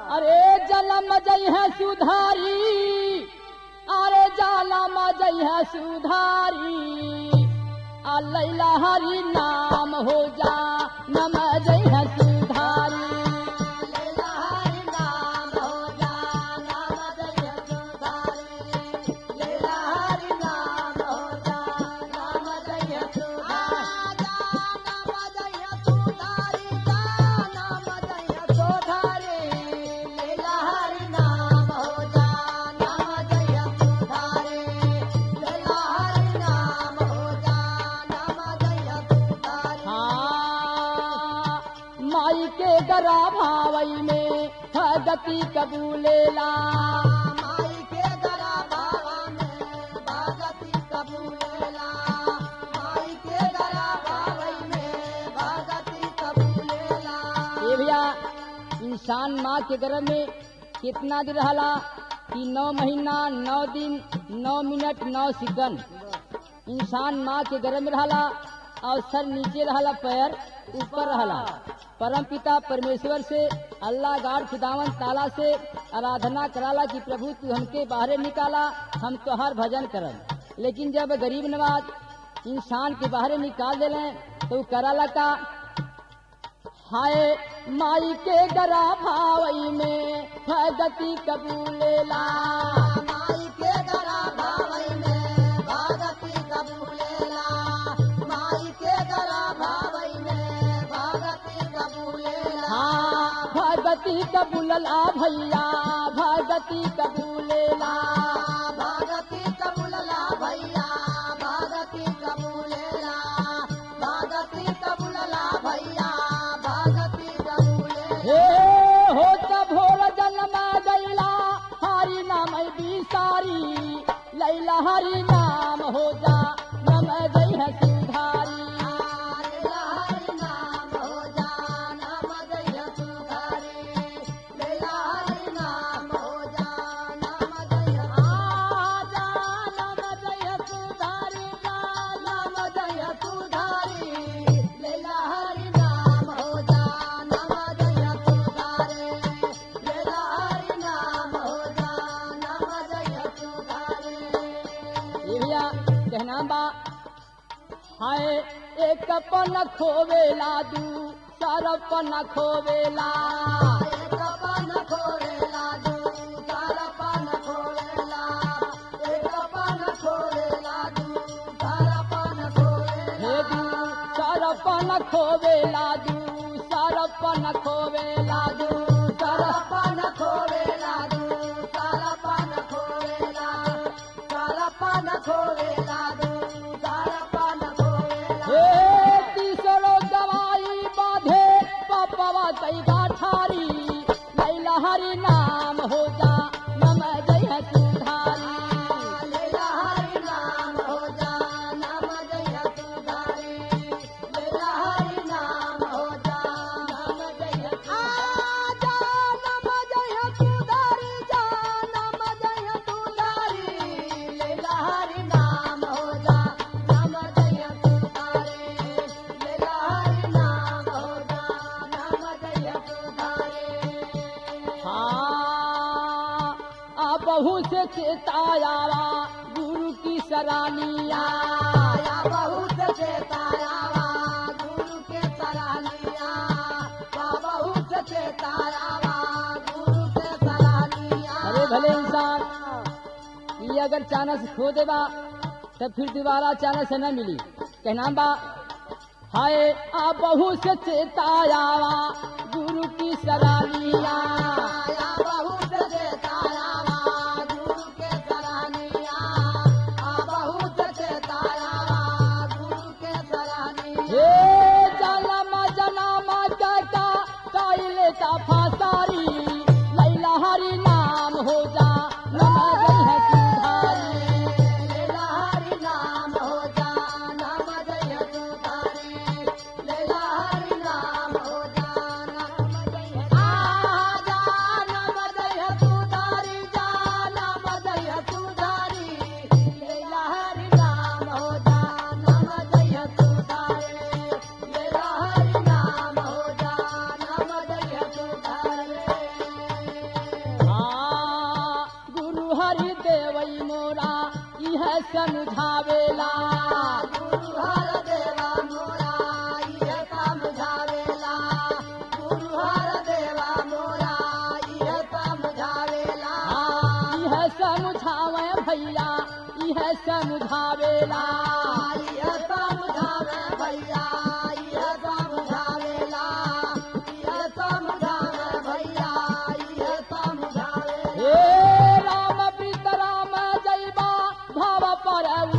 अरे जलम जई है सुधारी अरे जालम जई है सुधारी आ लैला हरि नाम हो जा नम जई है सुधारी लैला हरि नाम हो जा नाम जय सुधारी लैला हरि नाम हो जा नाम जय सुधारी नाम जय सुधारी नाम जय सुधारी लैला हरि नाम हो जा नाम जय सुधारी लैला हरि नाम हो जा नाम जय सुधारी हाँ माई के गरा भावई में भगति कबूलेला माई के गरा भावा में भगति कबूलेला माई के गरा भावई में भगति कबूलेला ये भैया इंसान माँ के गर्भ में कितना दिन रहला कि नौ महीना नौ दिन नौ मिनट नौ सेकंड इंसान माँ के गर्भ में रहला और सर नीचे रहला पैर ऊपर रहला परम पिता परमेश्वर से अल्लाह गाड़ खुदावन ताला से आराधना कराला कि प्रभु तू हमके बाहर निकाला हम तोहर भजन करम लेकिन जब गरीब नवाज इंसान के बाहर निकाल देले तो उ कराला का हाय माई के गरा भावई में भगति कबूलेला माई के गरा भावई में भगति कबूलेला माई के गरा भावई में भगति कबूलेला हाँ भगति कबूलला भैया भगति कबूलेला भगति कबूलला भैया भगति कबूलेला भगति कबूलला भैया भगति कबूलेला हे हो त भोर जन्मा गैला हरि नाम बिसारी लैला हरि नाम हो जा नम जय है सुधारी लैला हरि नाम हो जा नाम जय सुधारी लैला हरि नाम हो जा नाम जय आजा नम जय सुधारी जा नाम जय सुधारी लैला हरि नाम हो जा नाम जय सुधारी लैला हरि नाम हो जा नाम जय सुधारी ये भैया कहना बा हाय एक पन खोवेला दू सरपन खोवेला एक पान खोरेला दू चार पान खोरेला एक पान खोरेला दू चार पान खोरेला हे दू सरपन खोवेला दू सरपन खोवेला दू चार सर पान खोरेला दू चार पान खोरेला चार पान खोरेला दू चार पान खोरेला हे तीसरो दवाई बाधे पपवा कई गाठारी लैला हरि नाम हो जा नम जय है सुधारी लैला हरि नाम हो जा नाम जय सुधारी लैला हरि नाम हो जा नाम जय आजा नाम जय सुधारी जा नाम जय सुधारी लैला हरि नाम हो जा नाम जय सुधारी लैला हरि नाम हो जा नाम जय सुधारी हाँ आ बहु से चेतायावा गुरु की सरानिया आया बहुत चेतायावा गुरु के सरानिया वा बहुत चेतायावा गुरु के सरानिया अरे भले इंसान ये अगर चानस खो देबा तब फिर दोबारा चानस न मिली कहना बा हाय आ बहु से चेतायावा गुरु की सरानिया आया बहुत चेतायावा गुरु के सरानिया आ बहुत चेतायावा गुरु के सरानिया हे जनमा जनमा का काइले का फासारी लैला हरि नाम हो जा नम जय है सुधारी लैला हरि नाम हो जा नाम जय सुधारी लैला हरि नाम हो जा समझावेला गुरु हर देवा मोरा इह समझावेला गुरु हर देवा मोरा इह समझावेला हाँ, यह समझावे भैया यह समझावेला इह समझावे भैया इह समझावेला इह समझावे भैया इह समझावेला हे राम प्रीत राम जैबा भाव पर